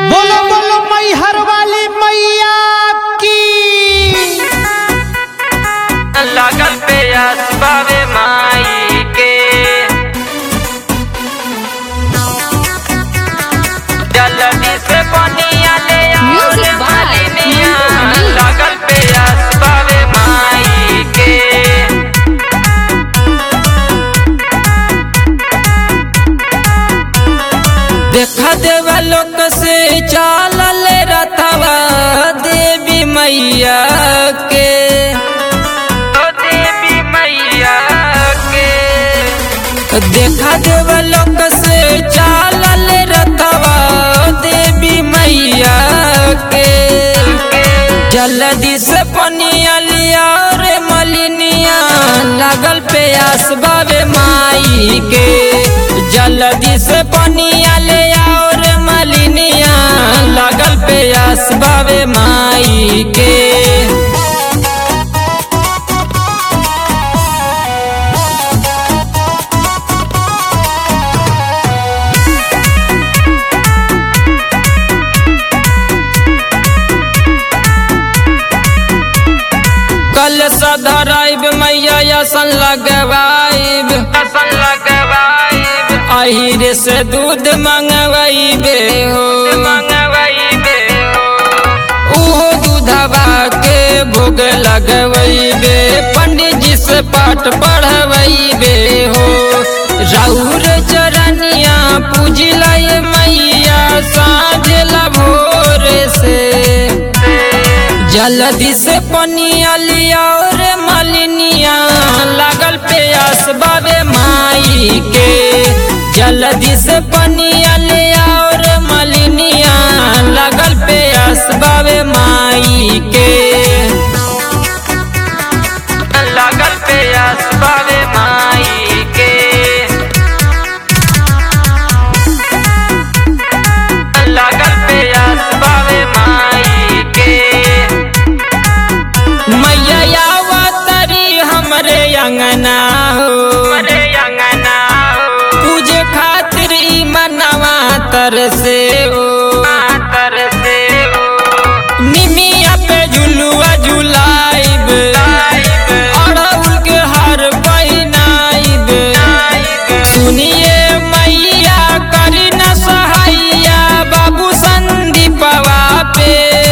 बोलो बोलो मैहर वाली मैया की लागल पे असबावे माई के जल्दी से बनिया ले आओ Music रे by मालिनिया Manju Mani. लागल पे असबावे माई के देखा देवा लोक से चालल रथवा देवी मैया के ओ देवी मैया के देखा देवा लोक से चालल रथवा देवी मैया के जल्दी से पनिया लिया रे मलिनिया लागल पे आसबावे माई के जल्दी से पनिया ले आओ रे मलिनिया लागल पे आसबावे माई के कल सधराइब मैया असन लगवाइब असन लगवाइब अहिरे से दूध मंगवाइबे हो मंगवाइबे हो उहो दूधवा के भोग लगवाइबे पंडित जी से पाठ पढ़वाइबे हो राउर चरनिया पूजलय मैया साँझ भोर से जल्दी से पनिया लिया रे मलिनिया लागल पे आसबावे माई के जल्दी से पनिया लिया रे मलिनिया लागल पे आसबावे माई के लागल पे आसबावे माई के लागल पे आसबावे माई के मैया आवतरी हमरे अंगना हो हमरे अंगना हो पूजे खातिर ई मनवा तर से हो तर से हो निमिया पे झुलुआ झुलाइब अड़हुल के हार पहिनाइब सुनिए मैया करी न सहाइया बाबू संदीपवा पे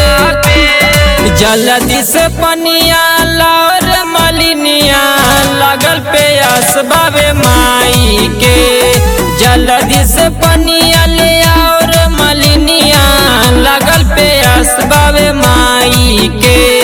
जल्दी से पनिया लार मलिनिया लगल पे असबावे माई के जल्दी से पनिया ले और मलिनिया लगल पे असबावे माई के